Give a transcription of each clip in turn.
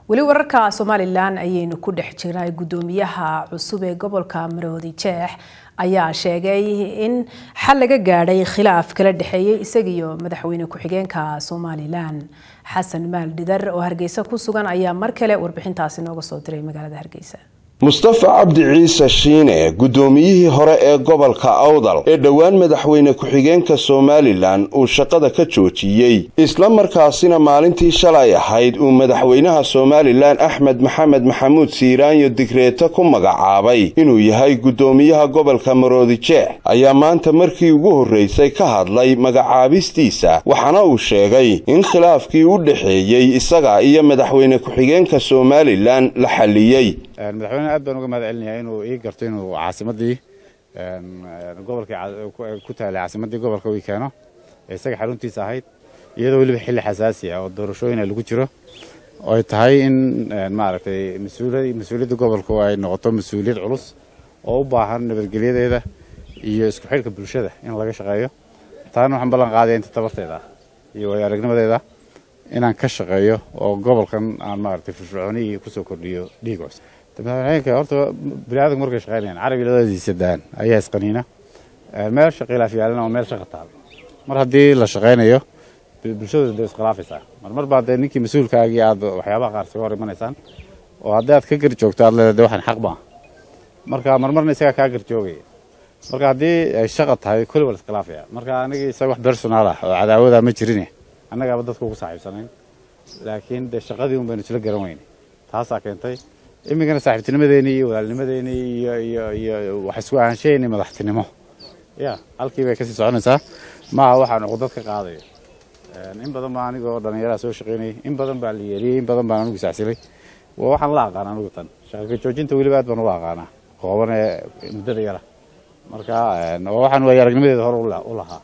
weli wararka somalilan ayaynu ku dhex jirnay guddoomiyaha cusub ee gobolka maroodi jeex ayaa sheegay in xal laga gaadhay khilaaf kala dhexeeyey isagiyo madaxweyne ku-xigeenka somalilan xasan maal dhidar oo hargeysa ku sugan ayaa mar kale warbixintaasi nooga soo diray magaalada hargeysa mustafa cabdi ciise shiine guddoomiyihii hore ee gobolka awdal ee dhowaan madaxweyne ku-xigeenka somalilan uu shaqada ka joojiyey isla markaasina maalintii shalay ahayd uu madaxweynaha somalilan axmed maxamed maxamuud siiraanyo digreeto ku magacaabay inuu yahay guddoomiyaha gobolka maroodijeex ayaa maanta markii ugu horreysay ka hadlay magacaabistiisa waxaana uu sheegay in khilaafkii u dhexeeyey isaga iyo madaxweyne ku-xigeenka somalilan la xalliyey madaxweyne aad baan uga mahad celinayaa inuu ii garto inuu caasimadii gobolkii ku taalay caasimadii gobolka uu keeno ee isaga xaruntiisa ahayd iyadoo weliba xilli xasaasi ah oo doorashooyina lagu jiro oy tahay in maaragtay mas-uuliyadda gobolku ay noqoto mas-uuliyad culus oo u baahan nabadgelyadeeda iyo isku xidhka bulshada in laga shaqeeyo taana waxaan ballan qaadaya inta tabarteeda ah iyo waayo aragnimadeeda inaan ka shaqeeyo oo gobolkan aan maaragtay firfircoonihii kusoo kordhiyo dhiig cusub madaxweyneeka horta biniaadamku markay shaqeynayaan carabi labadiisa daan ayaa isqaniina meel shaqiilaaf yaalana waa meel shaqa taal mar haddii la shaqeynayo bulshadu dee iskhilaafaysaa marmar baa dee ninkii mas-uulkaagii aad waxyaabaha qaar isaga hor imanaysaan oo haddii aad ka garjoogto aad leedahay de waxaan xaq baa marka marmarna isagaa kaa garjoogaya marka haddii ay shaqa tahay kulli waa la iskhilaafaya marka anigii isaga wax personaal ah oo cadaawada ma jirine annagaaba dadka ugu saaxiibsanayn laakiin dee shaqadii un baynu isla garan weyne taasaa keentay iminkana saaxiibtinimadeenii iyo walaalnimadeenii iyo iyo iyo wax isku ahaanshaheeni madaxtinimo ya halkii bay kasii soconaysaa maaha waxaan cuqdad ka qaadayo in badan baa anigoo dhallinyaraha soo shaqaynayay in badan baa la yeeriyey in badan baan anigu sacsilay waxaan la aqaana anigu tan shaqaka joojinta weliba aad baan ula aqaanaa kooban ee muddada yara marka waxaan waaya aragnimadeeda hore u lahaa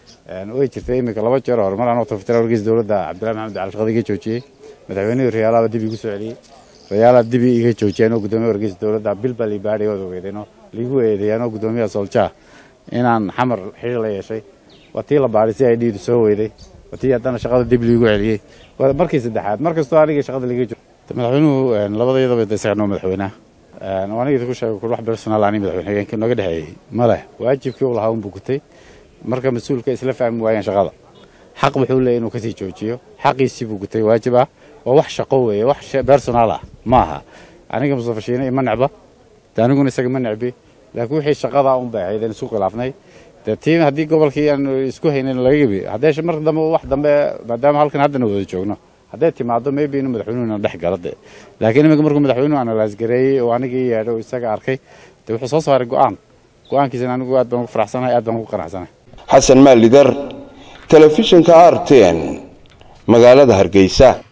way jirtay iminka laba jeer hore mar anoo tafatira wargeysa dowladda cabdillahi maxamed cali shaqada iga joojiyey madaxweynihii riyaalaaba dib igu soo celiyey rayaala dibi iga joojiyeen oo guddoomiya wargeysa dowladda bil baa liibaadhay waad ogeydeen oo liigu eedeeyeen oo guddoomiyaha sooljaha inaan xamar xiriir la yeeshay waa tii la baadhay si ay dhiidu soo weyday waa tii haddana shaqada dib liigu celiyey waa markii saddexaad mar kastoo anigii shaqada liiga joogo madaxweynuhu labadayadaba de isaga noo madaxweynaha anigii ku sheegay kul wax personaal ani madaxweyne xigeenkii nooga dhexeeyey ma leh waajibkii uu lahaa unbuu gutay marka mas-uulka isla fahmi waayeen shaqada xaq wuxuu leeyahy inuu kasii joojiyo xaqiisii buu gutay waajib ah waa wax shaqo weeye wax personaal ah ma aha aniga mustafa shiine ima necba de aniguna isaga ma necbi laakiin wixii shaqadaa un bay ahayd aan isku khilaafnay dee tii haddii gobolkii aan isku haynayn laga gebi haddee mar dambe wax dambe maadaama halkan haddana wada joogno hadday timaado maybe inuu madaxweynuhuna dhex galo de laakiin iminka markuu madaxweynuhu analaas gareeyey oo anigii yeedho isaga arkay de wuxuu soo saaray go-aan go-aankiisana anigu aad baan ugu faraxsanahay aad baan ugu qanacsanahay xasan maalidar telefishinka r ten magaalada hargeysa